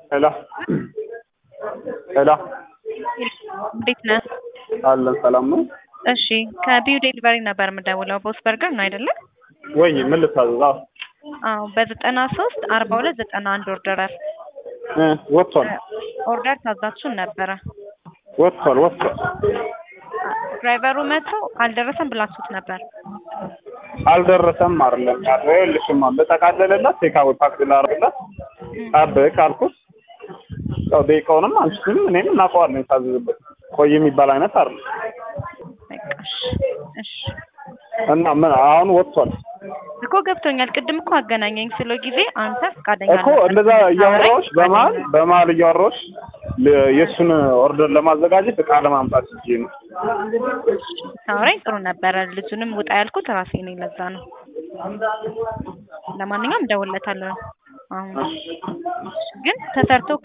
ሄሎ ሄሎ እንዴት ነህ? አለን ሰላም ነው እሺ ከቢዩ ዴሊቨሪ ነበር የምደውለው። ቦስ በርገር ነው አይደለ? ወይ ምን ልታዘዝ? አዎ አዎ በዘጠና ሶስት አርባ ሁለት ዘጠና አንድ ኦርደራል እ ወጥቷል ኦርደር ታዛችሁን ነበረ። ወጥቷል ወጥቷል። ድራይቨሩ መጥቶ አልደረሰም ብላችሁት ነበር። አልደረሰም አይደለም ያለው ይኸውልሽማ በጠቃለለላት ቴካዌ ፓክ ላደርግላት ጠብቅ አልኩት። ያው ደቂቃውንም አንቺም እኔም እናውቀዋለን የታዘዝበት ቆይ የሚባል አይነት አይደለም በቃ እሺ እሺ እና ምን አሁን ወጥቷል እኮ ገብቶኛል። ቅድም እኮ አገናኘኝ ስለ ጊዜ አንተ ፈቃደኛ እኮ እንደዛ እያወራሁሽ በመሀል በመሀል እያወራሁሽ ለ- የእሱን ኦርደር ለማዘጋጀት እቃ ለማምጣት ሂጄ ነው። ታወራኝ ጥሩ ነበረ። ልጁንም ውጣ ያልኩት ራሴ ነኝ። ለዛ ነው። ለማንኛውም እደውልለታለሁ። አሁን ግን ተሰርቶ